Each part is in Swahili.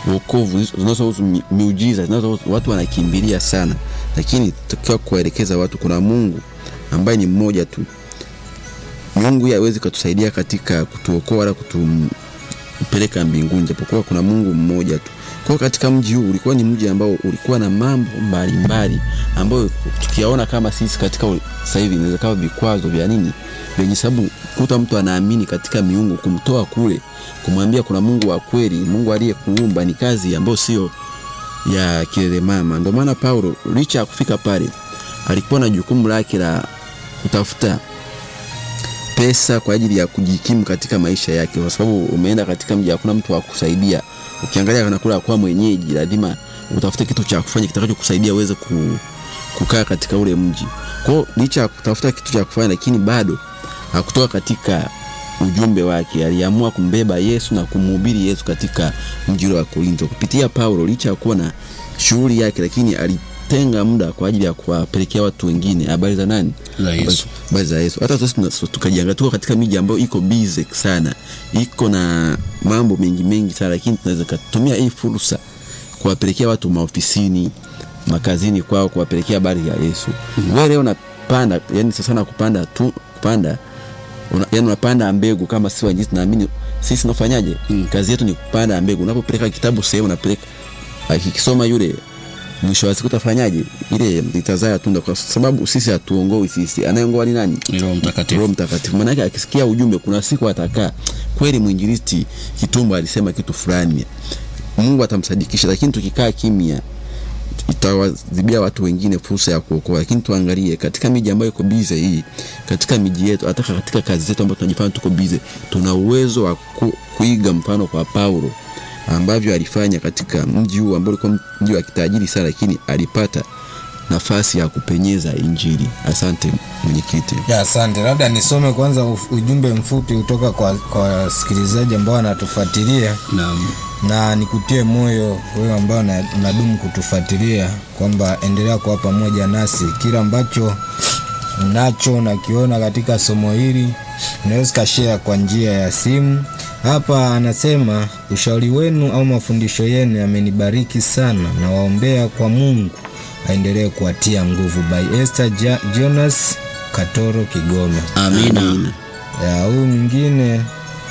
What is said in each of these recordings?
wokovu zinazohusu mi- miujiza zinazohusu watu wanakimbilia sana lakini takiwa kuwaelekeza watu kuna mungu ambaye ni mmoja tu mungu yeye hawezi katusaidia katika kutuokoa wala kutumpeleka mbinguni japokuwa kuna mungu mmoja tu kwa hiyo katika mji huu ulikuwa ni mji ambao ulikuwa na mambo mbalimbali ambayo tukiyaona kama sisi katika ul- sasa hivi inaweza kama vikwazo vya nini vyenye sababu kuta mtu anaamini katika miungu kumtoa kule kumwambia kuna mungu wa kweli mungu aliyekuumba ni kazi ambayo sio ya kilele mama ndio maana paulo licha ya kufika pale alikuwa na jukumu lake la kutafuta pesa kwa ajili ya kujikimu katika maisha yake kwa sababu umeenda katika mji hakuna mtu wa kusaidia ukiangalia kanakula kwa mwenyeji lazima utafute kitu cha kufanya kitakacho kusaidia uweze ku, kukaa katika ule mji kwao licha ya kutafuta kitu cha kufanya lakini bado hakutoka katika ujumbe wake aliamua kumbeba yesu na kumhubiri yesu katika mji ule wa korinto kupitia paulo licha ya kuwa na shughuli yake lakini alitenga muda kwa ajili ya kuwapelekea watu wengine habari za nani Za Yesu. habari za yesu hata sisi tuna- tukajiangalia tuko katika miji ambayo iko busy sana iko na mambo mengi mengi sana lakini tunaweza kutumia hii fursa kuwapelekea watu maofisini makazini kwao kuwapelekea habari ya yesu mm-hmm. wewe leo unapanda yani sasa na kupanda tu kupanda una, yani unapanda mbegu kama si wanjisi naamini sisi tunafanyaje mm. kazi yetu ni kupanda mbegu unapopeleka kitabu sehemu unapeleka akikisoma yule mwisho wa siku utafanyaje ile itazaa tunda kwa sababu sisi hatuongoi sisi anayeongoa ni nani Ni Roho Mtakatifu. roho mtakatifu maanake akisikia ujumbe kuna siku atakaa kweli mwinjilisti kitumbo alisema kitu fulani mungu atamsadikisha lakini tukikaa kimya itawazibia watu wengine fursa ya kuokoa lakini tuangalie katika miji ambayo iko bize hii katika miji yetu hata katika kazi zetu ambayo tunajifanya tuko bize tuna uwezo wa ku, kuiga mfano kwa paulo ambavyo alifanya katika mji huu ambao ulikuwa mji wa kitajiri sana lakini alipata nafasi ya kupenyeza injili asante mwenyekiti Ya, asante. Labda nisome kwanza uf- ujumbe mfupi kutoka kwa kwa wasikilizaji ambao wanatufuatilia Naam. na nikutie moyo wewe ambao una- unadumu kutufuatilia kwamba endelea kuwa pamoja nasi. Kila ambacho unacho unakiona katika somo hili unaweza ukashare kwa njia ya simu. Hapa anasema ushauri wenu au mafundisho yenu yamenibariki sana, na waombea kwa Mungu aendelee kuwatia nguvu. By Esther ja Jonas Katoro, Kigoma. Amina. Ya, huyu mwingine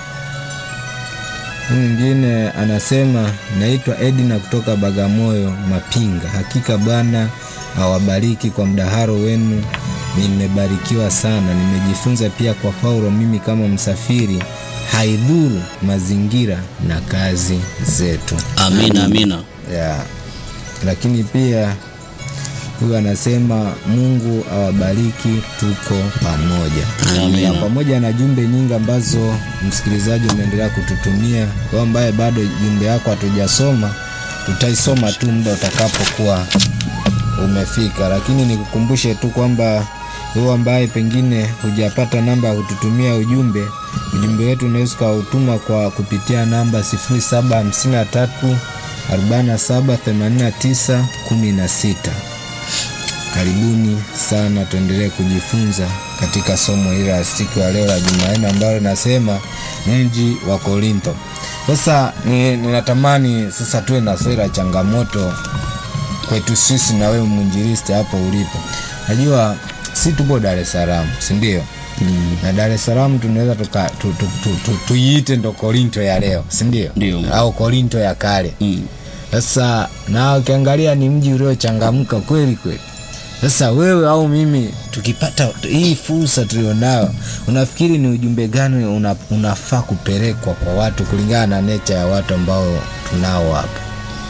huyu mwingine anasema naitwa Edina kutoka Bagamoyo Mapinga. Hakika Bwana awabariki kwa mdaharo wenu, nimebarikiwa sana. Nimejifunza pia kwa Paulo, mimi kama msafiri haidhuru mazingira na kazi zetu Amina, amina. ya lakini pia huyu anasema mungu awabariki tuko pamoja Amina. ya pamoja na jumbe nyingi ambazo msikilizaji umeendelea kututumia kwa ambaye bado jumbe yako hatujasoma tutaisoma tu muda utakapokuwa umefika lakini nikukumbushe tu kwamba wewe ambaye pengine hujapata namba ya kututumia ujumbe ujumbe wetu unaweza ukautuma kwa kupitia namba 0753 47 89 16 karibuni sana tuendelee kujifunza katika somo hili la siku ya leo la jumanne ambalo linasema mji wa korinto sasa ni- ninatamani sasa tuwe na swali la changamoto kwetu sisi na wewe mwinjilisti hapo ulipo najua si tupo dar es salaam sindio mm. na dar es salaam tunaweza tuka- tu- tu- tu- tu- tuiite ndo korinto ya leo sindio Ndio. au korinto ya kale Mm. sasa na ukiangalia ni mji uliochangamka kweli kweli sasa wewe au mimi tukipata hii fursa tulionayo unafikiri ni ujumbe gani una, unafaa kupelekwa kwa watu kulingana na necha ya watu ambao tunao hapa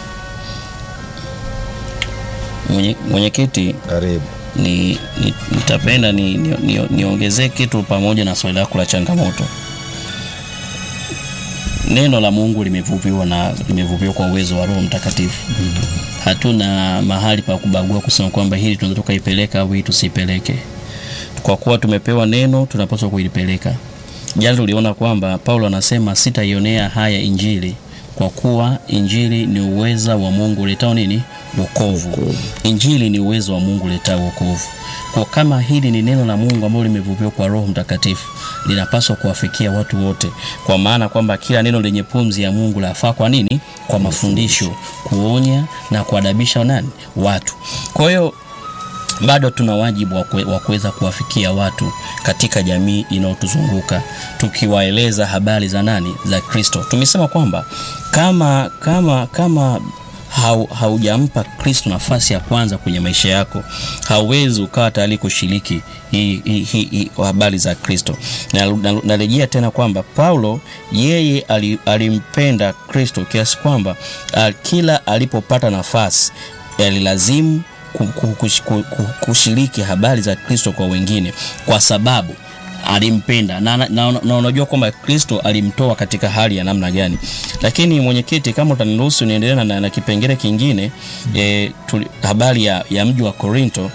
Mwenye- Mwenyekiti, karibu ni, ni, nitapenda ni, ni, ni, niongezee kitu pamoja na swali lako la changamoto. Neno la Mungu limevuviwa na limevuviwa kwa uwezo wa Roho Mtakatifu. Hatuna mahali pa kubagua kusema kwamba hili tunaweza tukaipeleka au hii tusipeleke. Kwa kuwa tumepewa neno, tunapaswa kuilipeleka. Jana tuliona kwamba Paulo anasema sitaionea haya Injili kwa kuwa injili ni uweza wa Mungu uletao nini? Wokovu. Injili ni uwezo wa Mungu uletao wokovu. Kwa kama hili ni neno la Mungu ambalo limevuviwa kwa Roho Mtakatifu, linapaswa kuwafikia watu wote, kwa maana kwamba kila neno lenye pumzi ya Mungu lafaa kwa nini? Kwa mafundisho, kuonya na kuadabisha nani? Watu. Kwa hiyo bado tuna wajibu wa kue- wa kuweza kuwafikia watu katika jamii inayotuzunguka tukiwaeleza habari za nani za kristo tumesema kwamba kama kama kama hau, haujampa kristo nafasi ya kwanza kwenye maisha yako hauwezi ukawa tayari kushiriki hii- hii- hii- hii habari za kristo narejea na, narejea tena kwamba paulo yeye ali- alimpenda kristo kiasi kwamba ah, kila alipopata nafasi yalilazimu ku- ku- kush- ku- ku- kushiriki habari za kristo kwa wengine kwa sababu alimpenda na, na, na, na unajua kwamba kristo alimtoa katika hali ya namna gani lakini mwenyekiti kama utaniruhusu niendelee na, na, na kipengele kingine e, tuli, habari ya, ya mji wa korinto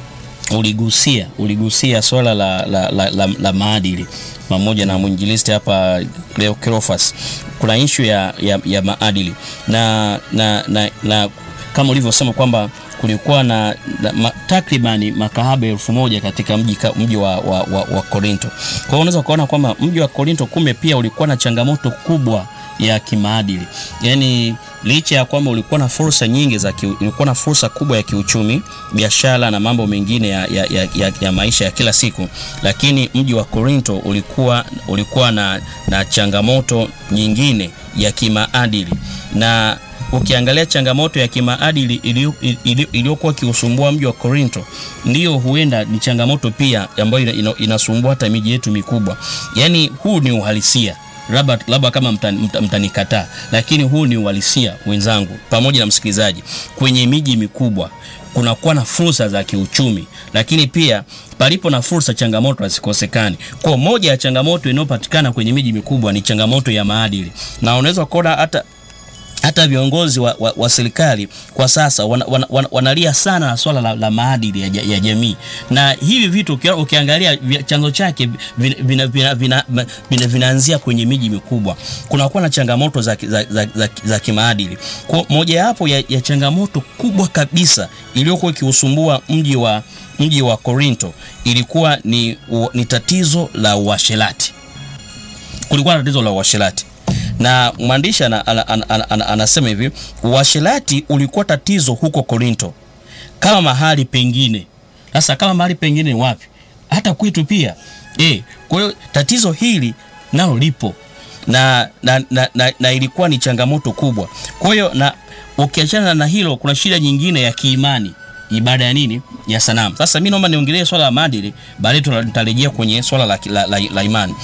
uligusia uligusia swala la, la, la, la, la maadili pamoja na mwinjilisti hapa Leo Cleophas kuna ishu ya, ya, ya maadili na, na, na, na kama ulivyosema kwamba kulikuwa na, na ma, takribani makahaba elfu moja katika mji, ka- mji wa, wa, wa, wa Korinto. Kwa hiyo unaweza kuona kwamba mji wa Korinto kumbe pia ulikuwa na changamoto kubwa ya kimaadili, yaani licha ya kwamba ulikuwa na fursa nyingi za ki, ulikuwa na fursa kubwa ya kiuchumi, biashara na mambo mengine ya, ya, ya, ya, ya maisha ya kila siku, lakini mji wa Korinto ulikuwa, ulikuwa na, na changamoto nyingine ya kimaadili na ukiangalia changamoto ya kimaadili iliyo- iliyo- iliyokuwa ikiusumbua mji wa Korinto, ndiyo huenda ni changamoto pia ambayo ina- ina- inasumbua hata miji yetu mikubwa. Yaani huu ni uhalisia labda labda kama mta- mta- mtanikataa, lakini huu ni uhalisia wenzangu, pamoja na msikilizaji. Kwenye miji mikubwa kunakuwa na fursa za kiuchumi, lakini pia palipo na fursa, changamoto hazikosekani. Kwa moja ya changamoto inayopatikana kwenye miji mikubwa ni changamoto ya maadili, na unaweza kuona hata hata viongozi wa, wa, wa serikali kwa sasa wana, wana, wana, wanalia sana na swala la, la maadili ya, ja- ya jamii na hivi vitu ukia- ukiangalia vi- chanzo chake vinaanzia vina, vina, vina, vina, vinaanzia kwenye miji mikubwa kunakuwa na changamoto za, ki- za, za, za, za kimaadili kwa mojawapo ya, ya changamoto kubwa kabisa iliyokuwa ikiusumbua mji wa mji wa Korinto ilikuwa ni, u, ni tatizo la uasherati kulikuwa na tatizo la uasherati na mwandishi ana, ana, ana, ana, ana, anasema hivi uasherati ulikuwa tatizo huko korinto kama mahali pengine sasa kama mahali pengine ni wapi hata kwetu pia e, kwa hiyo tatizo hili nalo lipo na, na, na, na, na ilikuwa ni changamoto kubwa kwa hiyo na ukiachana na hilo kuna shida nyingine ya kiimani ibada ya nini ya sanamu sasa mi naomba niongelee swala la maadili baadaye tuta- tutarejea kwenye swala la, la, la, la imani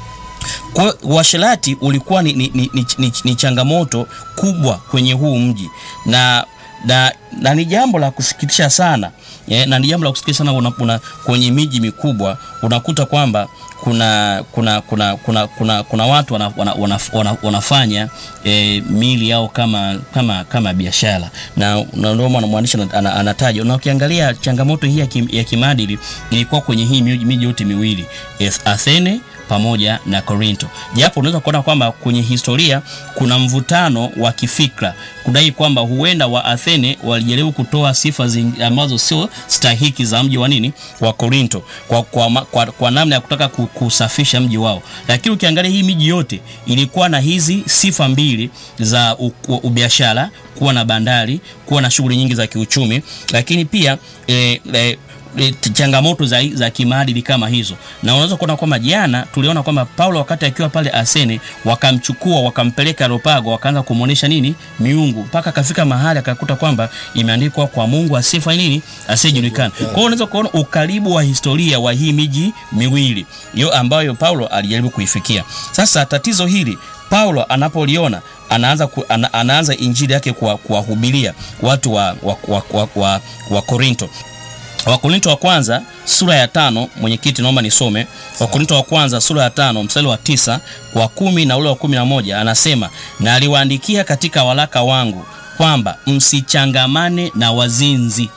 kwa hiyo uasherati ulikuwa ni, ni, ni, ni, ni, ni changamoto kubwa kwenye huu mji na na, na ni jambo la kusikitisha sana eh, na ni jambo la kusikitisha sana una, una, kwenye miji mikubwa unakuta kwamba kuna kuna kuna kuna kuna, kuna watu wana, wana, wana, wana, wanafanya eh, mili yao kama kama kama biashara na na ndio maana mwandishi ana- ana- anataja na ukiangalia changamoto hii ya, kim, ya kimaadili ilikuwa kwenye hii miji miji yote miwili Eth- Athene pamoja na Korinto. Japo unaweza kuona kwamba kwenye historia kuna mvutano wa kifikra kudai kwamba huenda wa Athene walijaribu kutoa sifa zing- ambazo sio stahiki za mji wa nini wa Korinto kwa, kwa, ma- kwa, kwa namna ya kutaka ku- kusafisha mji wao, lakini ukiangalia hii miji yote ilikuwa na hizi sifa mbili za u- u- ubiashara, kuwa na bandari, kuwa na shughuli nyingi za kiuchumi, lakini pia eh, eh, e, t- changamoto za, za kimaadili kama hizo na unaweza kuona kwamba jana tuliona kwamba paulo wakati akiwa pale asene wakamchukua wakampeleka ropago wakaanza kumwonyesha nini miungu mpaka akafika mahali akakuta kwamba imeandikwa kwa mungu asifa nini asiyejulikana kwa hiyo unaweza kuona ukaribu wa historia wa hii miji miwili hiyo ambayo paulo alijaribu kuifikia sasa tatizo hili paulo anapoliona anaanza, ku, ana, anaanza injili yake kuwa- kuwahubiria watu wa, wa, wa, wa, wa, wa korinto wakorinto wa kwanza sura ya tano mwenyekiti naomba nisome wakorinto wa kwanza sura ya tano mstari wa tisa wa kumi na ule wa kumi na moja anasema na aliwaandikia katika waraka wangu kwamba msichangamane na wazinzi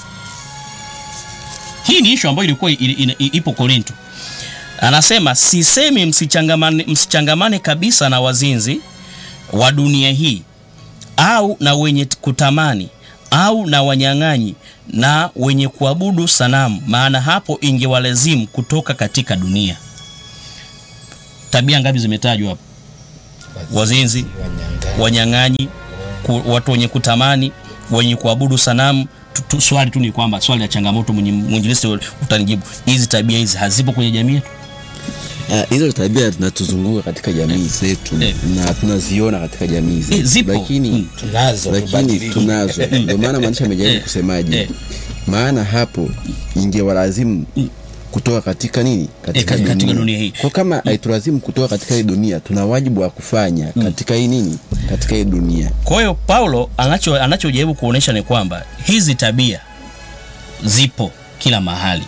hii ni ishu ambayo ilikuwa ili- ili- ipo korinto anasema sisemi msichangamane, msichangamane kabisa na wazinzi wa dunia hii au na wenye kutamani au na wanyang'anyi na wenye kuabudu sanamu, maana hapo ingewalazimu kutoka katika dunia. Tabia ngapi zimetajwa hapo? Wazinzi, Wanyang'anyi. wanyang'anyi, ku, watu wenye kutamani, wenye kuabudu sanamu. Tu- tu- Swali tu ni kwamba swali la changamoto, mwenye- mwinjilisti utanijibu, hizi tabia hizi hazipo kwenye jamii yetu? Ah, hizo tabia zinatuzunguka katika jamii zetu Eh. na tunaziona katika jamii Eh, zetu zipo. lakini Mm. tunazo lakini tubadilike. tunazo ndio maana mwandishi amejaribu Eh. kusemaje Eh. maana hapo ingewalazimu kutoka katika nini katika, Eh, katika dunia hii. kwa kama haitulazimu kutoka katika hii dunia tuna wajibu wa kufanya katika hii nini katika hii dunia Kwa hiyo Paulo anacho anachojaribu kuonesha ni kwamba hizi tabia zipo kila mahali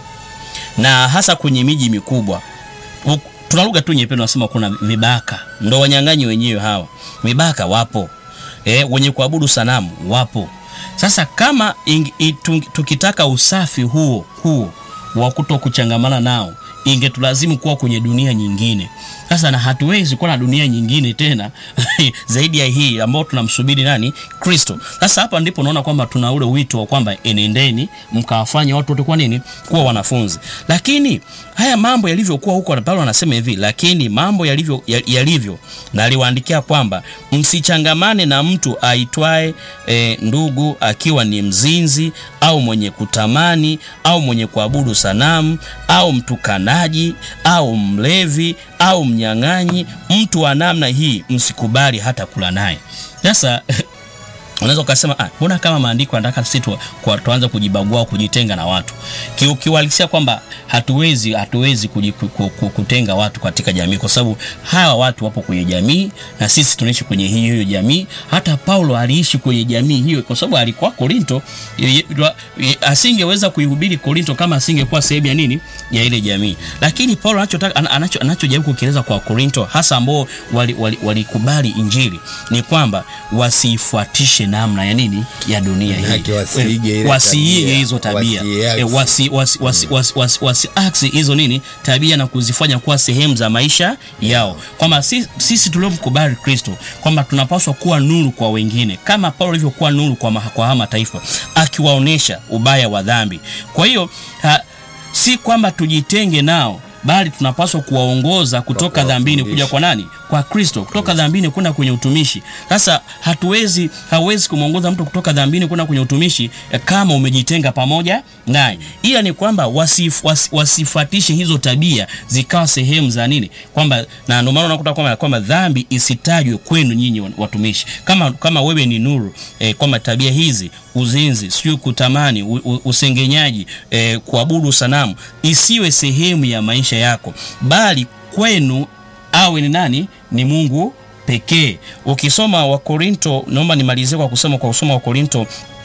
na hasa kwenye miji mikubwa. U- Tuna lugha tu nyepesi, tunasema kuna vibaka, ndo wanyang'anyi wenyewe hawa. Vibaka wapo e, wenye kuabudu sanamu wapo. Sasa kama ing, i, tu, tukitaka usafi huo huo wa kuto kuchangamana nao ingetulazimu kuwa kwenye dunia nyingine. Sasa na hatuwezi kuwa na dunia nyingine tena zaidi ya hii ambao tunamsubiri nani? Kristo. Sasa hapa ndipo unaona kwamba tuna ule wito wa kwamba enendeni mkawafanye watu wote kwa nini kuwa wanafunzi. Lakini haya mambo yalivyokuwa huko, na Paulo anasema hivi, lakini mambo yalivyo ya- yalivyo, na aliwaandikia kwamba msichangamane na mtu aitwaye e, ndugu akiwa ni mzinzi au mwenye kutamani au mwenye kuabudu sanamu au mtukanaji au mlevi au mnyang'anyi. Mtu wa namna hii msikubali hata kula naye. Sasa unaweza ukasema ah, mbona kama maandiko yanataka sisi tu, kwa- tuanze kujibagua au kujitenga na watu Ki- ukiwalisia kwamba hatuwezi hatuwezi kuji, ku, ku, ku, kutenga watu katika jamii kwa sababu hawa watu wapo kwenye jamii na sisi tunaishi kwenye hiyo hiyo jamii hata paulo aliishi kwenye jamii hiyo kwa sababu alikuwa korinto Ye- ye- asingeweza kuihubiri korinto kama asingekuwa sehemu ya nini ya ile jamii lakini paulo anachotaka ana- anacho, anachojaribu kukieleza kwa korinto hasa ambao walikubali wali, walikubali injili ni kwamba wasiifuatishe namna ya nini ya dunia hii Manake wasiige ile wasiige tabia, hizo tabia wasiaksi. Eh, wasi, wasi, wasi, wasi, wasi, wasiaksi hizo nini tabia na kuzifanya kuwa sehemu za maisha yao kwamba si, sisi tuliomkubali kristo kwamba tunapaswa kuwa nuru kwa wengine kama paulo alivyokuwa nuru kwa, ma- kwa haya mataifa akiwaonyesha ubaya wa dhambi kwa hiyo ha, si kwamba tujitenge nao bali tunapaswa kuwaongoza kutoka dhambini kuja kwa nani kwa kristo kutoka dhambini kwenda kwenye utumishi sasa hatuwezi hauwezi kumwongoza mtu kutoka dhambini kwenda kwenye utumishi eh, kama umejitenga pamoja naye ila ni kwamba wasif, was, wasifuatishe hizo tabia zikawa sehemu za nini kwamba na ndio maana unakuta kwamba kwamba dhambi isitajwe kwenu nyinyi watumishi kama kama wewe ni nuru eh, kwamba tabia hizi uzinzi sijui kutamani u, u, usengenyaji eh, kuabudu sanamu isiwe sehemu ya maisha yako bali kwenu awe ni nani ni mungu pekee ukisoma wakorinto naomba nimalizie kwa kusema kwa kusoma wakorinto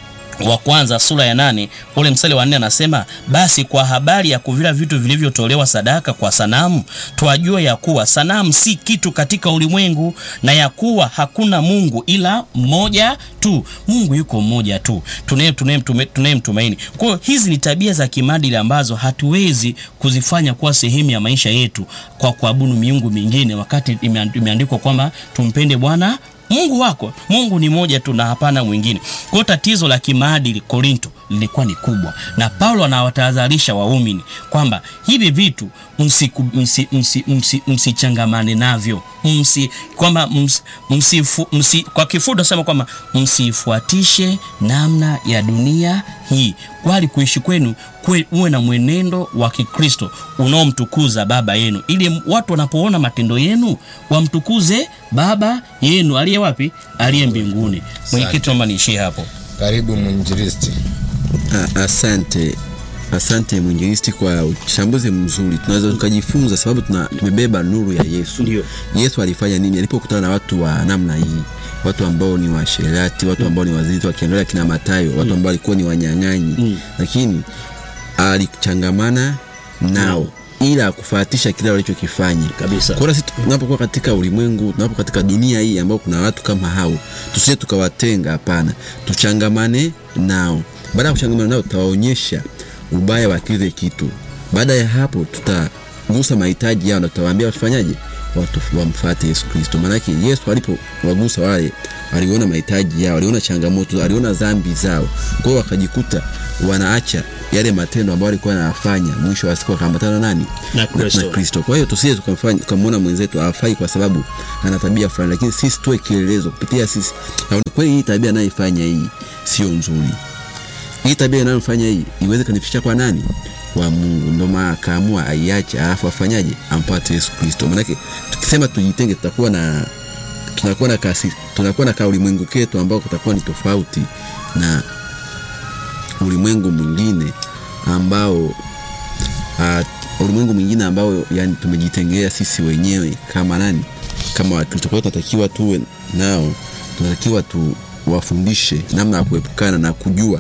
wa kwanza sura ya nane ule mstari wa nne anasema basi kwa habari ya kuvila vitu vilivyotolewa sadaka kwa sanamu twajua ya kuwa sanamu si kitu katika ulimwengu na ya kuwa hakuna mungu ila mmoja tu mungu yuko mmoja tu tunaye- tunaye- tume- tunayemtumaini kwa hiyo hizi ni tabia za kimaadili ambazo hatuwezi kuzifanya kuwa sehemu ya maisha yetu kwa kuabudu miungu mingine wakati imeand- imeandikwa kwamba tumpende bwana mungu wako mungu ni moja tu na hapana mwingine kwa hiyo tatizo la kimaadili korinto lilikuwa ni kubwa na paulo anawatahadharisha waumini kwamba hivi vitu msichangamane msi, msi, msi, msichangamane navyo msi, kwamba ms, msifu, msi, kwa kifupi nasema kwamba msifuatishe namna ya dunia hii kwali kuishi kwenu kwe, uwe na mwenendo wa kikristo unaomtukuza baba yenu ili watu wanapoona matendo yenu wamtukuze baba yenu aliye wapi aliye mbinguni mwenyekiti naomba niishie hapo karibu mwinjilisti Ah, asante asante mwinjilisti kwa uchambuzi mzuri tunaweza tukajifunza sababu tuna, tumebeba nuru ya yesu Ndio. yesu alifanya nini alipokutana na watu wa namna hii watu ambao ni washerati watu ambao ni wazinzi wakiangalia kina matayo watu ambao walikuwa ni wanyang'anyi Mm. lakini alichangamana nao ila kufuatisha kile walichokifanya Kabisa. kwa hiyo sisi tunapokuwa katika ulimwengu tunapo katika dunia hii ambao kuna watu kama hao tusije tukawatenga hapana tuchangamane nao baada ya kuchangamana nao tutawaonyesha ubaya wa kile kitu baada ya hapo tutagusa mahitaji yao na tutawaambia tufanyaje watu wamfuate Yesu Kristo. Maanake Yesu alipowagusa wale, aliona mahitaji yao, aliona changamoto, aliona dhambi zao, kwa hiyo wakajikuta wanaacha yale matendo ambayo alikuwa anayafanya, mwisho wa siku wakaambatana nani Na Kristo. na Kristo. Kwa hiyo tusije tukamfanya tukamwona mwenzetu hafai kwa sababu ana tabia fulani, lakini sisi tuwe kielelezo kupitia sisi, na kweli hii tabia anayoifanya hii sio nzuri hii tabia inayofanya hii iweze kanifikisha kwa nani? Kwa Mungu. Ndio maana akaamua aiache, alafu afanyaje? Ampate Yesu Kristo. Maanake tukisema tujitenge, tutakuwa na tunakuwa na kasi, tunakuwa na kaulimwengu ketu ambao kutakuwa ni tofauti na ulimwengu mwingine ambao uh, ulimwengu mwingine ambao yani tumejitengea sisi wenyewe kama nani, kama Wakristo. Kwa hiyo tunatakiwa tuwe nao, tunatakiwa tuwafundishe namna ya kuepukana na kujua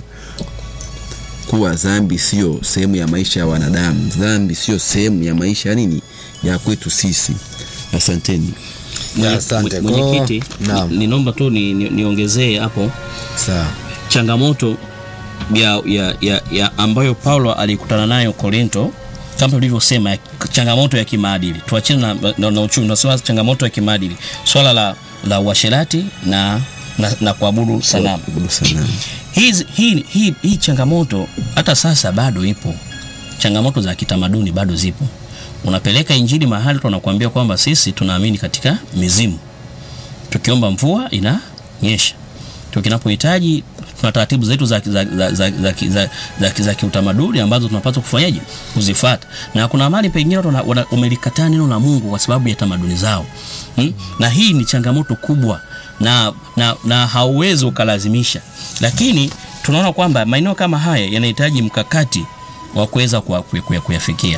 kuwa dhambi sio sehemu ya maisha ya wanadamu. Dhambi sio sehemu ya maisha ya nini ya kwetu sisi. Asanteni. Ya, asante. Mwenye- Mwenyekiti, Kwa- naam. ni- ninaomba tu ni- ni- niongezee hapo Sawa. changamoto ya, ya, ya, ya ambayo Paulo alikutana nayo Korinto, kama tulivyosema, ya- changamoto ya kimaadili. Tuachane na, na, na uchumi, tunasema changamoto ya kimaadili, swala la, la uasherati na, na, na kuabudu sanamu. Kuabudu sanamu. Hizi- hii, hii, hii changamoto hata sasa bado ipo. Changamoto za kitamaduni bado zipo. Unapeleka injili mahali tunakuambia kwamba sisi tunaamini katika mizimu, tukiomba mvua inanyesha, tukinapohitaji tuna taratibu zetu za, za, za, za, za, ki- za, za, ki- za kiutamaduni ambazo tunapaswa kufanyaje kuzifuata, na kuna mahali pengine watu wana- wana- wamelikataa neno la Mungu kwa sababu ya tamaduni zao hmm? na hii ni changamoto kubwa na, na, na hauwezi ukalazimisha, lakini tunaona kwamba maeneo kama haya yanahitaji mkakati wa kuweza kuya- kuya- kuyafikia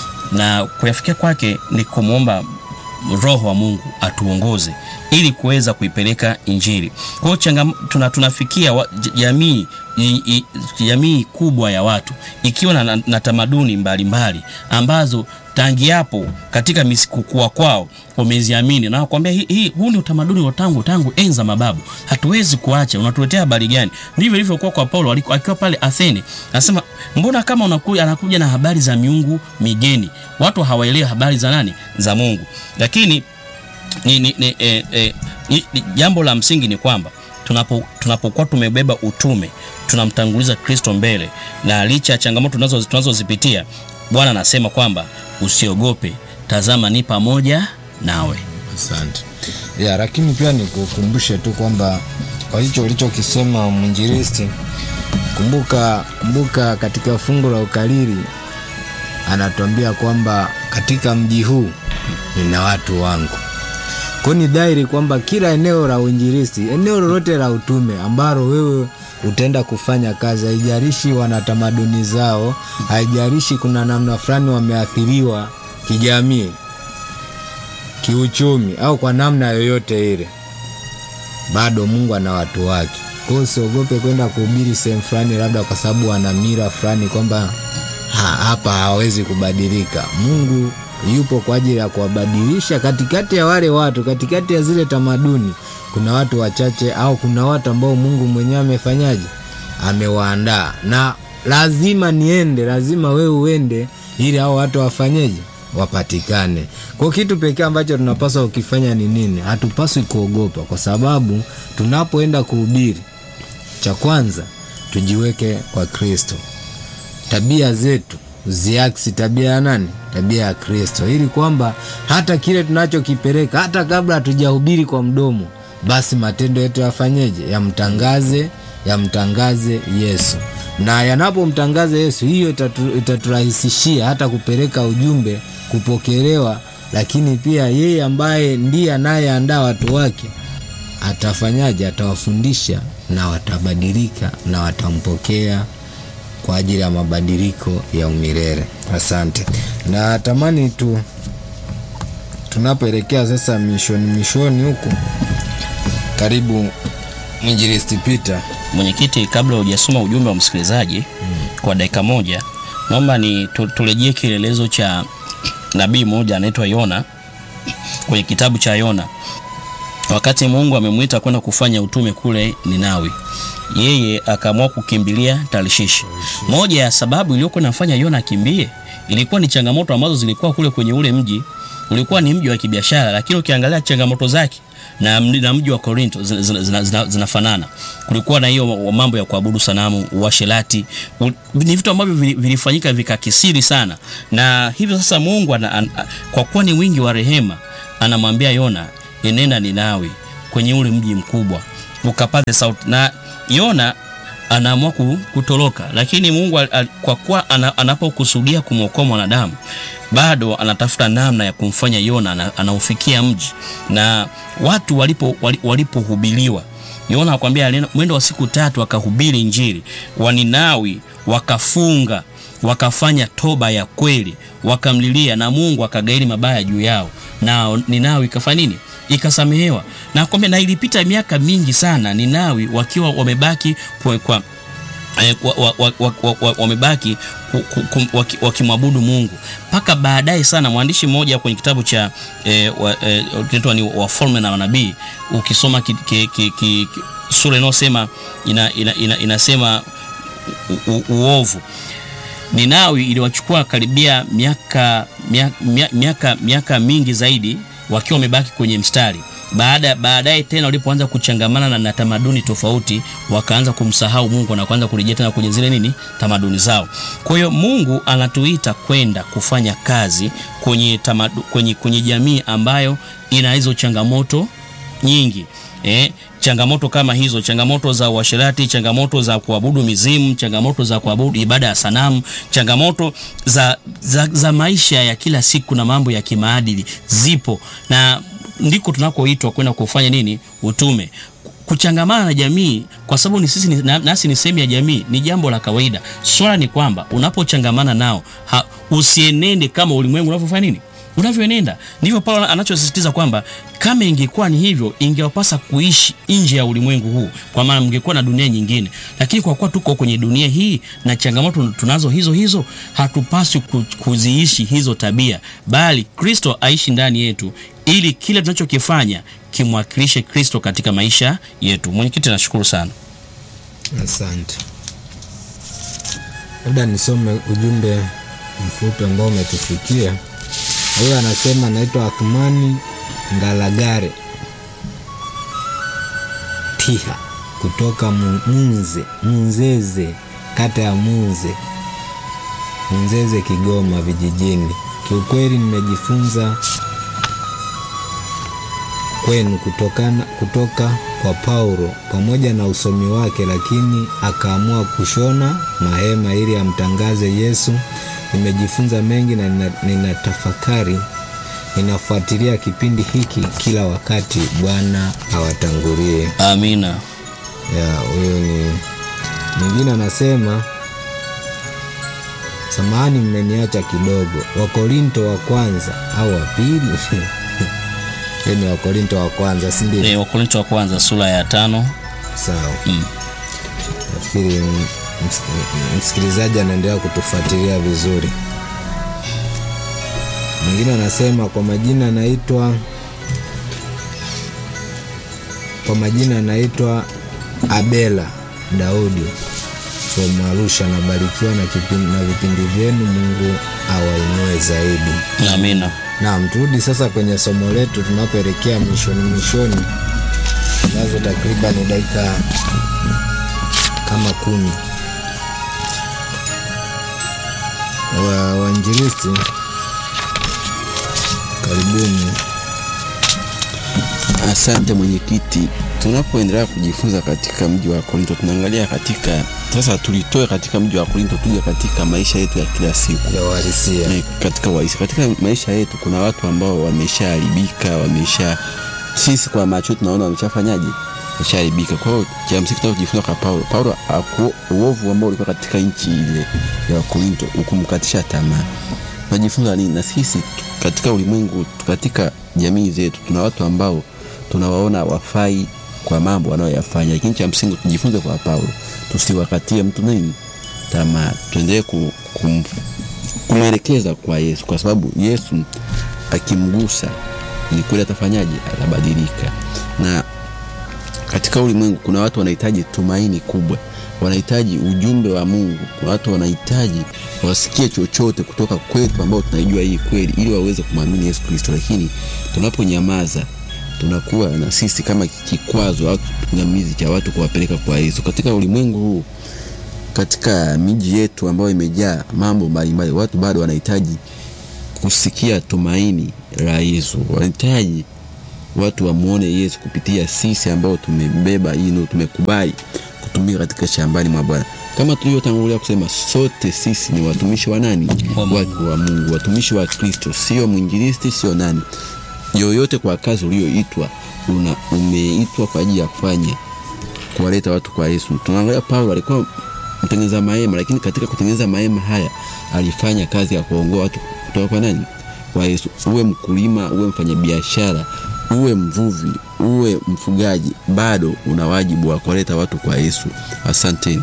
na kuyafikia kwake ni kumwomba roho wa mungu atuongoze ili kuweza kuipeleka injili kwa hiyo changam- tuna, tunafikia wa- j- jamii i- i- jamii kubwa ya watu ikiwa na, na, na tamaduni mbalimbali ambazo tangi hapo katika mis- kukua kwao wameziamini na nakwambia hii, hii, huu ni utamaduni wa tangu tangu enza mababu hatuwezi kuacha unatuletea habari gani ndivyo ilivyokuwa kwa paulo aliku- akiwa pale athene anasema mbona kama unakuja, anakuja na habari za miungu migeni watu hawaelewi habari za nani za mungu lakini ni, ni, ni, eh, eh, ni, ni, jambo la msingi ni kwamba tunapo tunapokuwa tumebeba utume tunamtanguliza kristo mbele na licha ya changamoto tunazo- tunazozipitia bwana anasema kwamba usiogope tazama ni pamoja nawe Asante. Ya, lakini pia nikukumbushe tu kwamba kwa hicho ulichokisema mwinjilisti, kumbuka kumbuka katika fungu la ukariri anatuambia kwamba katika mji huu nina watu wangu. Kwa hiyo ni dhahiri kwamba kila eneo la uinjilisti, eneo lolote la utume ambalo wewe utaenda kufanya kazi, haijalishi wana tamaduni zao, haijalishi kuna namna fulani wameathiriwa kijamii, kiuchumi au kwa namna yoyote ile, bado Mungu ana watu wake. Kwa hiyo usiogope kwenda kuhubiri sehemu fulani, labda kwa sababu wana mira fulani kwamba ha, hapa hawezi kubadilika. Mungu yupo kwa ajili ya kuwabadilisha katikati ya wale watu, katikati ya zile tamaduni. Kuna watu wachache au kuna watu ambao Mungu mwenyewe amefanyaje, amewaandaa, na lazima niende, lazima wewe uende ili hao watu wafanyeje, wapatikane. Kwa kitu pekee ambacho tunapaswa kukifanya ni nini? Hatupaswi kuogopa, kwa sababu tunapoenda kuhubiri, cha kwanza tujiweke kwa Kristo tabia zetu ziaksi tabia ya nani? Tabia ya Kristo, ili kwamba hata kile tunachokipeleka hata kabla hatujahubiri kwa mdomo, basi matendo yetu yafanyeje? Yamtangaze, yamtangaze Yesu, na yanapomtangaza Yesu, hiyo itatu, itaturahisishia hata kupeleka ujumbe, kupokelewa, lakini pia yeye ambaye ndiye anayeandaa watu wake atafanyaje? Atawafundisha na watabadilika na watampokea kwa ajili ya mabadiliko ya umilele. Asante. Na tamani tu tunapoelekea sasa mishoni mishoni huku, karibu mwinjilisti Peter. mwenyekiti kabla hujasoma ujumbe wa msikilizaji kwa dakika moja naomba ni tu- turejee kielelezo cha nabii mmoja anaitwa yona kwenye kitabu cha yona wakati mungu amemwita kwenda kufanya utume kule ninawi yeye akaamua kukimbilia tarishishi moja ya sababu iliyokuwa inafanya yona akimbie ilikuwa ni changamoto ambazo zilikuwa kule kwenye ule mji ulikuwa ni mji wa kibiashara, lakini ukiangalia changamoto zake na, mji- na mji wa Korinto zina- zina- zina- zina- zinafanana. Kulikuwa na hiyo mambo ya kuabudu sanamu, uasherati, u- ni vitu ambavyo vili- vilifanyika vikakisiri sana, na hivyo sasa Mungu ana, an, kwa kuwa ni wingi wa rehema anamwambia Yona, enenda Ninawi kwenye ule mji mkubwa ukapaze sauti. Na Yona anaamua ku- kutoroka, lakini Mungu al, al, kwa kuwa ana, anapokusudia kumwokoa mwanadamu bado anatafuta namna ya kumfanya Yona ana, anaufikia mji na watu walipo wali- walipohubiliwa Yona akwambia alienda mwendo wa siku tatu akahubiri Injili. Waninawi wakafunga wakafanya toba ya kweli, wakamlilia na Mungu akagairi mabaya juu yao, na Ninawi ikafanya nini? Ikasamehewa. Na kwambia, na ilipita miaka mingi sana Ninawi wakiwa wamebaki kwa, kwa eh, wa- wa- wa- wa- wa- wa- wamebaki ku- ku- kum- waki- wakimwabudu Mungu mpaka baadaye sana. Mwandishi mmoja kwenye kitabu cha eh, wa- eh, kinaitwa ni Wafalme na Manabii, ukisoma ki, ki, ki, ki, ki, sura inayosema ina, ina, ina, inasema u, u, uovu Ninawi iliwachukua karibia miaka mia- mia- miaka miaka mingi zaidi wakiwa wamebaki kwenye mstari. Baada baadaye tena walipoanza kuchangamana na, na tamaduni tofauti, wakaanza kumsahau Mungu na kuanza kurejea tena kwenye zile nini tamaduni zao. Kwa hiyo Mungu anatuita kwenda kufanya kazi kwenye, tamadu, kwenye, kwenye jamii ambayo ina hizo changamoto nyingi eh, changamoto kama hizo, changamoto za uasherati, changamoto za kuabudu mizimu, changamoto za kuabudu ibada ya sanamu, changamoto za, za, za maisha ya kila siku na mambo ya kimaadili zipo, na ndiko tunakoitwa kwenda kufanya nini? Utume kuchangamana na jamii kwa sababu ni sisi ni, na- nasi ni sehemu ya jamii, ni jambo la kawaida. Swala ni kwamba unapochangamana nao ha, usienende kama ulimwengu unavyofanya nini unavyoenenda. Ndivyo Paulo anachosisitiza kwamba kama ingekuwa ni hivyo, ingewapasa kuishi nje ya ulimwengu huu, kwa maana mngekuwa na dunia nyingine. Lakini kwa kuwa tuko kwenye dunia hii na changamoto tunazo hizo hizo, hatupaswi ku- kuziishi hizo tabia, bali Kristo aishi ndani yetu, ili kile tunachokifanya kimwakilishe Kristo katika maisha yetu. Mwenyekiti, nashukuru sana. Asante. Labda nisome ujumbe mfupi ambao umetufikia. Huyo anasema naitwa Athmani Ngalagare Tiha kutoka Mu- Munze Munzeze, kata ya Munze Munzeze, Kigoma vijijini. Kiukweli nimejifunza kwenu kutokana, kutoka kwa Paulo pamoja na usomi wake, lakini akaamua kushona mahema ili amtangaze Yesu. Nimejifunza mengi na nina- ninatafakari, ninafuatilia kipindi hiki kila wakati. Bwana awatangulie. Amina. Ya, huyo ni mwingine anasema, samahani, mmeniacha kidogo. Wakorinto wa kwanza au wa pili? Hiyo ni Wakorinto wa kwanza, si ndio? E, Wakorinto wa kwanza sura ya tano. Sawa. Mm. Nafikiri m- ms- msikilizaji anaendelea kutufuatilia vizuri. Mwingine anasema kwa majina anaitwa kwa majina anaitwa Abela Daudi from Arusha. Anabarikiwa na, kipindi, na vipindi vyenu. Mungu awainue zaidi. Amina. Naam, turudi sasa kwenye somo letu tunapoelekea mwishoni mwishoni, nazo takriban dakika kama kumi. Wa wainjilisti, karibuni. Asante mwenyekiti. Tunapoendelea kujifunza katika mji wa Korinto, tunaangalia katika sasa, tulitoe katika mji wa Korinto tuje katika maisha yetu ya kila siku ya uhalisia. Eh, katika waisi, katika maisha yetu kuna watu ambao wameshaharibika, wamesha sisi kwa macho yetu tunaona wameshafanyaje, wameshaharibika. Kwa hiyo cha msingi tunachojifunza kwa Paulo, Paulo aku, uovu ambao ulikuwa katika nchi ile ya Korinto ukumkatisha tamaa. Tunajifunza nini? Na sisi katika ulimwengu, katika jamii zetu, tuna watu ambao tunawaona wafai kwa mambo wanayoyafanya, lakini cha msingi tujifunze kwa Paulo, tusiwakatie mtu nini tamaa, tuendelee ku, kum, kumwelekeza kwa Yesu, kwa sababu Yesu akimgusa ni kweli atafanyaje? Atabadilika. Na katika ulimwengu kuna watu wanahitaji tumaini kubwa, wanahitaji ujumbe wa mungu kuna watu wanahitaji wasikie chochote kutoka kwetu ambao tunaijua hii kweli ili waweze kumwamini yesu kristo lakini tunaponyamaza tunakuwa na sisi kama kikwazo au kipingamizi cha watu kuwapeleka kwa yesu katika ulimwengu huu katika miji yetu ambayo imejaa mambo mbalimbali watu bado wanahitaji kusikia tumaini la yesu wanahitaji watu wamwone yesu kupitia sisi ambao tumebeba hino tumekubali kutumika katika shambani mwa bwana kama tulivyotangulia kusema sote sisi ni watumishi wa nani Wa Mungu. wa, wa mungu watumishi wa kristo sio mwinjilisti sio nani yoyote kwa kazi ulioitwa una umeitwa kwa ajili ya kufanya kuwaleta watu kwa yesu tunaangalia paulo alikuwa mtengeneza mahema lakini katika kutengeneza mahema haya alifanya kazi ya kuongoa watu kutoka kwa nani kwa yesu uwe mkulima uwe mfanyabiashara uwe mvuvi uwe mfugaji bado una wajibu wa kuwaleta watu kwa yesu asanteni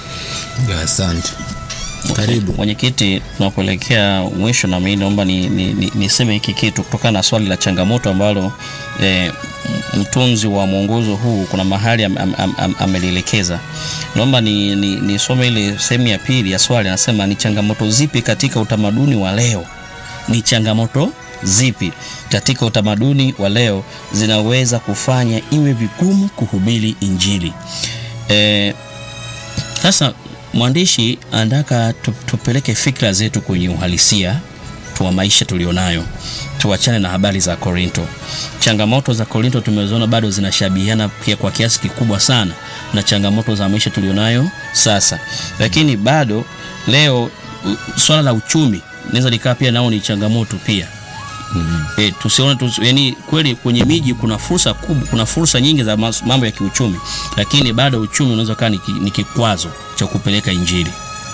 asante karibu mwenyekiti tunapoelekea mwisho na mimi naomba niseme ni, ni, niseme hiki kitu kutokana na swali la changamoto ambalo e, mtunzi wa mwongozo huu kuna mahali am, am, am, am, amelielekeza naomba nisome ni, ni nisome ile sehemu ya pili ya swali anasema ni changamoto zipi katika utamaduni wa leo ni changamoto zipi katika utamaduni wa leo zinaweza kufanya iwe vigumu kuhubiri injili e, sasa mwandishi anataka tu- tupeleke fikra zetu kwenye uhalisia wa maisha tulionayo tuachane na habari za korinto changamoto za korinto tumeziona bado zinashabihiana pia kwa kiasi kikubwa sana na changamoto za maisha tulionayo sasa lakini bado leo u- swala la uchumi naweza likaa pia nao ni changamoto pia E, tusione tu, yani kweli kwenye miji kuna fursa kubwa, kuna fursa nyingi za mas- mambo ya kiuchumi, lakini bado uchumi unaweza kaa ni, ki- ni kikwazo cha kupeleka injili.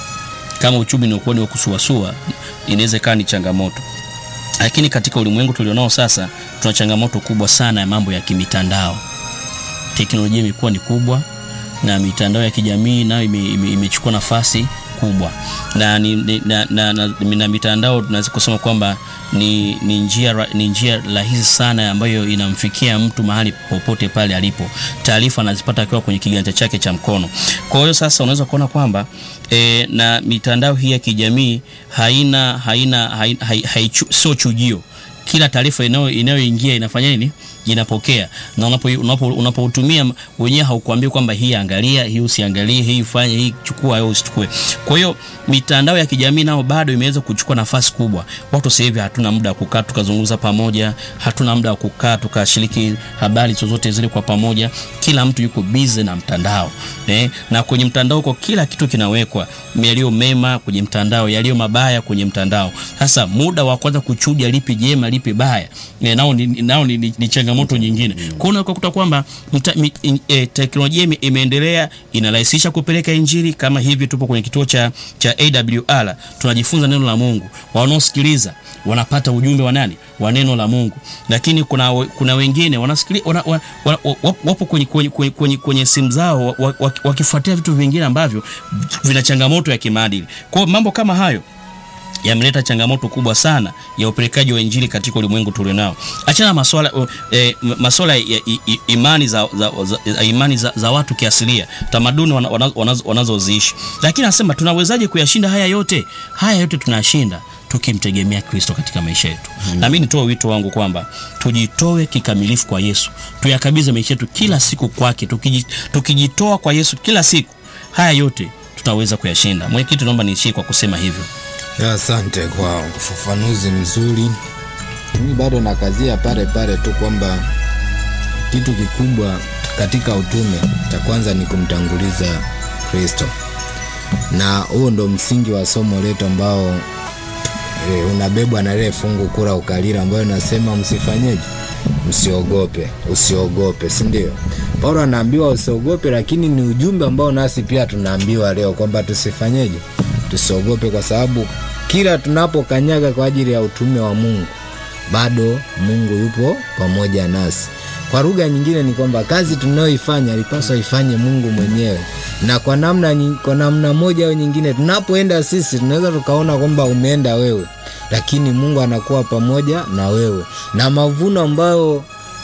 Kama uchumi ni ukweli wa kusuasua, inaweza kaa ni changamoto. Lakini katika ulimwengu tulionao sasa, tuna changamoto kubwa sana ya mambo ya kimitandao. Teknolojia imekuwa ni kubwa na mitandao ya kijamii nayo ime- ime- imechukua nafasi kubwa na, ni, ni, na, na, na, na mitandao tunaweza kusema kwamba ni, ni njia ra- ni njia rahisi sana ambayo inamfikia mtu mahali popote pale alipo taarifa anazipata akiwa kwenye kiganja chake cha mkono kwa hiyo sasa unaweza kuona kwamba e, na mitandao hii ya kijamii haina haina, haina, hai, hai, sio chujio kila taarifa inayo- inayoingia inafanya nini inapokea na unapoutumia unapo, unapoutumia wenyewe haukuambia kwamba hii angalia hii usiangalie hii fanye hii chukua au usichukue kwa hiyo mitandao ya kijamii nao bado imeweza kuchukua nafasi kubwa watu sasa hivi hatuna muda wa kukaa tukazungumza pamoja hatuna muda wa kukaa tukashiriki habari zozote zile kwa pamoja kila mtu yuko busy na mtandao eh? na kwenye mtandao huko kila kitu kinawekwa yaliyo mema kwenye mtandao yaliyo mabaya kwenye mtandao sasa muda wa kwanza kuchuja lipi jema lipi baya eh, nao ni, nao ni, ni, ni changamoto nyingine kwa hiyo unakuta kwamba mta- mi- in- eh, teknolojia ime- imeendelea inarahisisha kupeleka injili kama hivi tupo kwenye kituo cha, cha awr tunajifunza neno la mungu wanaosikiliza wanapata ujumbe wa nani wa neno la mungu lakini kuna, we- kuna wengine wanasikili, wana, wana, wana, wa- wapo kwenye, kwenye, kwenye, kwenye, kwenye simu zao wa- wa- wa- wakifuatia vitu vingine ambavyo vina changamoto ya kimaadili kwao mambo kama hayo yameleta changamoto kubwa sana ya upelekaji wa injili katika ulimwengu tulionao achana na maswala, uh, eh, maswala ya i, i, imani za, za, za, imani za, za watu kiasilia tamaduni wana- wana- wanazo- wanazoziishi lakini anasema tunawezaje kuyashinda haya yote haya yote tunayashinda tukimtegemea kristo katika maisha yetu hmm. na mi nitoe wito wangu kwamba tujitoe kikamilifu kwa yesu tuyakabidhi maisha yetu kila siku kwake tukiji- tukijitoa kwa yesu kila siku haya yote tutaweza kuyashinda mwenyekiti naomba niishie kwa kusema hivyo Ya, asante kwa ufafanuzi mzuri mimi bado nakazia pale pale tu kwamba kitu kikubwa katika utume cha kwanza ni kumtanguliza kristo na huo ndo msingi wa somo letu ambao e, unabebwa na lile fungu kura ukalira ambayo nasema msifanyeje msiogope usiogope si ndio paulo anaambiwa usiogope lakini ni ujumbe ambao nasi pia tunaambiwa leo kwamba tusifanyeje tusiogope kwa sababu kila tunapokanyaga kwa ajili ya utume wa mungu bado mungu yupo pamoja nasi kwa lugha nyingine ni kwamba kazi tunayoifanya alipaswa ifanye mungu mwenyewe na kwa namna, nyi- kwa namna moja au nyingine tunapoenda sisi tunaweza tukaona kwamba umeenda wewe lakini mungu anakuwa pamoja na wewe na mavuno ambayo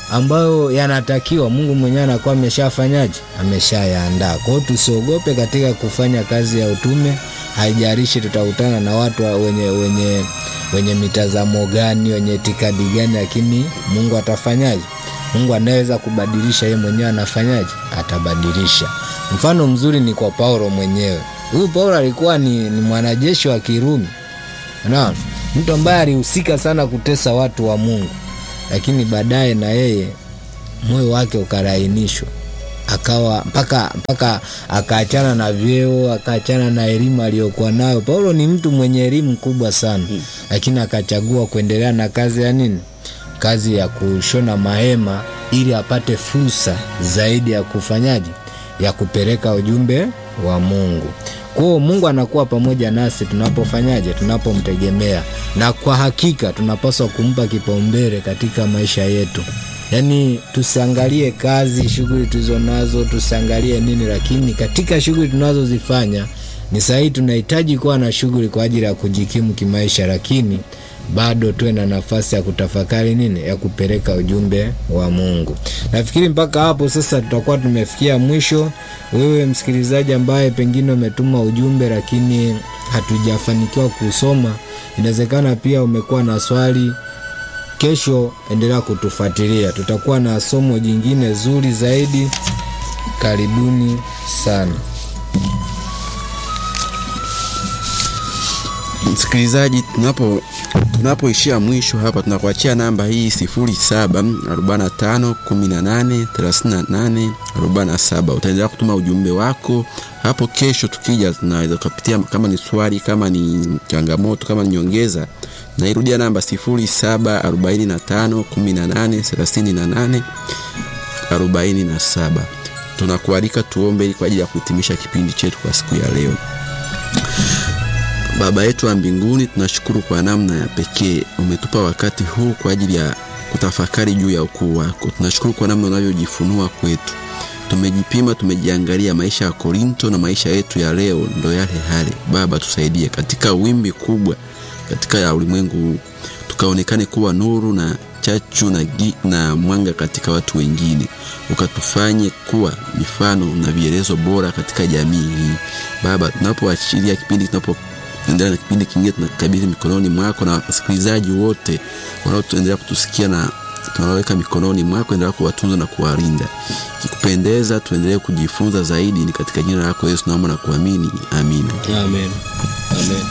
ambayo yanatakiwa mungu mwenyewe anakuwa ameshafanyaje ameshayaandaa kwa hiyo tusiogope katika kufanya kazi ya utume haijarishi tutakutana na watu wa- wenye wenye wenye mitazamo gani wenye itikadi gani lakini mungu atafanyaje mungu anaweza kubadilisha yeye mwenyewe anafanyaje atabadilisha mfano mzuri ni kwa paulo mwenyewe huyu paulo alikuwa ni, ni mwanajeshi wa kirumi Unaona? mtu ambaye alihusika sana kutesa watu wa mungu lakini baadaye na yeye moyo wake ukarainishwa akawa mpaka mpaka akaachana na vyeo akaachana na elimu aliyokuwa nayo paulo ni mtu mwenye elimu kubwa sana lakini akachagua kuendelea na kazi ya nini kazi ya kushona mahema ili apate fursa zaidi ya kufanyaje ya kupeleka ujumbe wa mungu kwao mungu anakuwa pamoja nasi tunapofanyaje tunapomtegemea na kwa hakika tunapaswa kumpa kipaumbele katika maisha yetu yaani tusiangalie kazi shughuli tulizo nazo tusiangalie nini lakini katika shughuli tunazozifanya ni sahihi tunahitaji kuwa na shughuli kwa ajili ya kujikimu kimaisha lakini bado tuwe na nafasi ya kutafakari nini ya kupeleka ujumbe wa mungu nafikiri mpaka hapo sasa tutakuwa tumefikia mwisho wewe msikilizaji ambaye pengine umetuma ujumbe lakini hatujafanikiwa kusoma inawezekana pia umekuwa na swali kesho endelea kutufuatilia tutakuwa na somo jingine zuri zaidi karibuni sana msikilizaji tunapo tunapoishia mwisho hapa tunakuachia namba hii 0745183847 utaendelea kutuma ujumbe wako hapo kesho tukija tunaweza tukapitia kama ni swali kama ni changamoto kama ni nyongeza nairudia namba 07451838 47 tunakualika tuombe ili kwa ajili ya kuhitimisha kipindi chetu kwa siku ya leo Baba yetu wa mbinguni, tunashukuru kwa namna ya pekee umetupa wakati huu kwa ajili ya kutafakari juu ya ukuu wako. Tunashukuru kwa namna unavyojifunua kwetu. Tumejipima, tumejiangalia maisha ya Korinto na maisha yetu ya leo ndo yale hale. Baba, tusaidie katika wimbi kubwa katika ya ulimwengu huu, tukaonekane kuwa nuru na chachu na, gi, na mwanga katika watu wengine, ukatufanye kuwa mifano na vielezo bora katika jamii hii. Baba, tunapoachilia kipindi tunapo endelea na kipindi kingine tunakabidhi mikononi mwako na wasikilizaji wote wanaoendelea kutusikia na tunawaweka mikononi mwako endelea kuwatunza na kuwalinda kikupendeza tuendelee kujifunza zaidi ni katika jina lako yesu naomba na kuamini amina amen amen